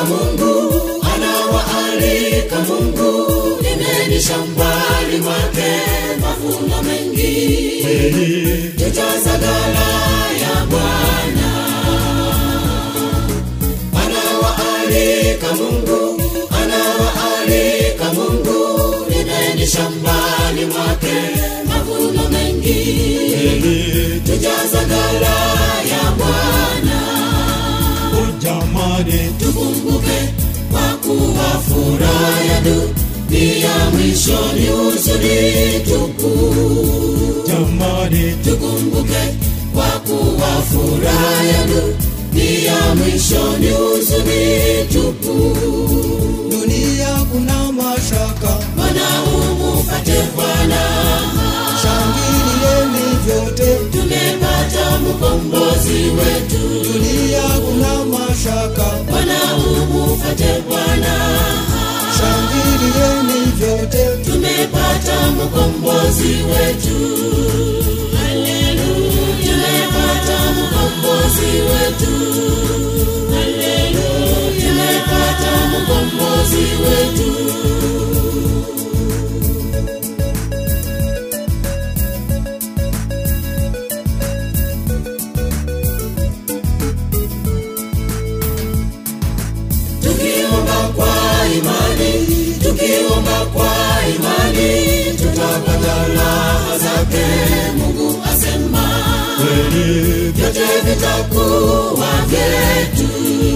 Mungu, anawaalika Mungu, nendeni shambani mwake, mavuno mengi, tujaza ghala ya Bwana. Anawaalika Mungu, anawaalika Mungu, nendeni shambani mwake, mavuno mengi, tujaza ghala ya Bwana. Jamani, tukumbuke kwa kuwa furaha ya dunia mwisho ni huzuni tupu. jamani, Tukumbuke kwa kuwa furaha ya dunia mwisho ni huzuni tupu. dunia kuna mashaka, Bwana umupate Bwana, shangilieni vyote. tumepata mkombozi wetu. Dunia kuna mashaka, Bwana umupate Bwana, shangilieni vyote. tumepata mkombozi wetu. Haleluya, tumepata mkombozi wetu. Haleluya, tumepata mkombozi wetu. tukiomba kwa imani, tukiomba kwa imani, tutapata raha zake. Mungu asema kweli vyote vitakuwa vyetu.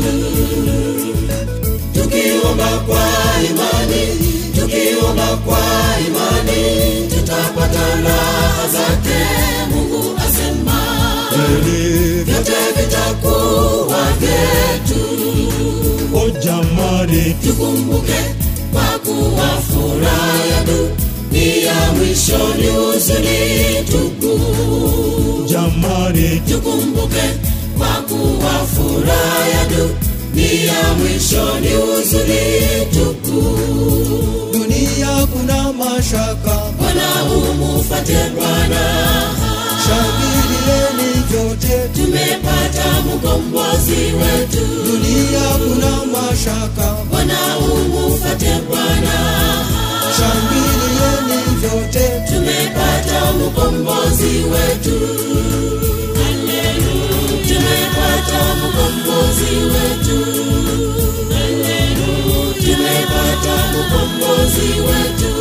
Tukiomba kwa imani, tukiomba kwa imani, tutapata raha zake. Mungu asema kweli, vyote vitakuwa vyetu. o jamani, tukumbuke kwa kuwa furaha ya dunia mwisho ni huzuni tupu. jamani, Tukumbuke kwa kuwa furaha ya dunia mwisho ni huzuni tupu. Dunia kuna mashaka, Bwana umufate Bwana, shangilieni vyote. tumepata mkombozi wetu. Dunia kuna mashaka, Bwana umufate Bwana, shangilieni vyote. tumepata mkombozi wetu. Haleluya, tumepata mkombozi wetu. Haleluya, tumepata mkombozi wetu.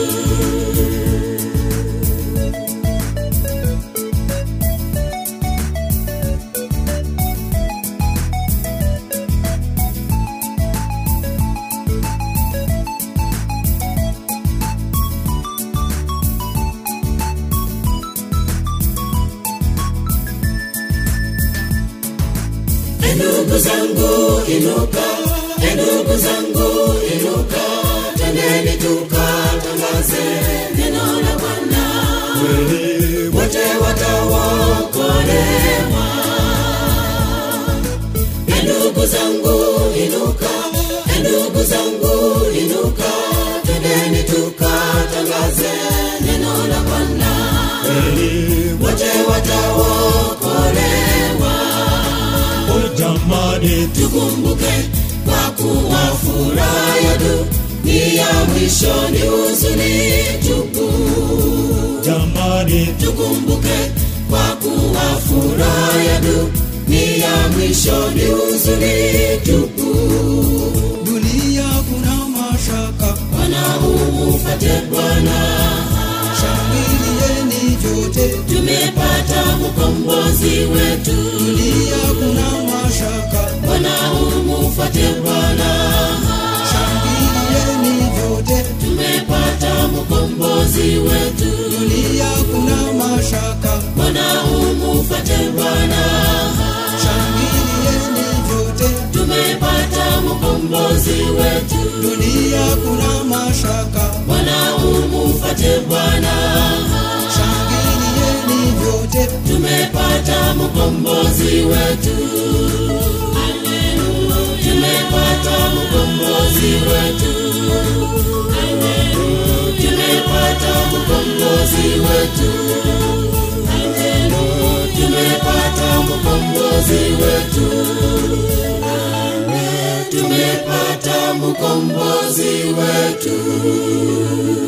E ndugu zangu inuka, e ndugu zangu inuka, twendeni tukatangaze neno la Bwana, kweli, wote wataokolewa. E ndugu zangu inuka, e ndugu zangu inuka, twendeni tukatangaze neno la Bwana, kweli, wote wataokolewa. o jamani, tukumbuke kwa kuwa furaha ya dunia mwisho ni huzuni tupu. jamani, Tukumbuke kwa kuwa furaha ya dunia mwisho ni huzuni tupu. Dunia kuna mashaka, Bwana umufate Bwana, shangilieni vyote. tumepata mkombozi wetu. Dunia kuna mashaka, Bwana umufate Bwana, shangilieni vyote. tumepata mkombozi wetu. Dunia kuna mashaka, Bwana umufate Bwana, shangilieni vyote. tumepata mkombozi wetu. Dunia kuna mashaka, Bwana umufate Bwana, shangilieni vyote. tumepata mkombozi wetu. Haleluya, tumepata mkombozi wetu. Haleluya, tumepata mkombozi wetu. Haleluya, tumepata mkombozi wetu. Haleluya, tumepata mkombozi wetu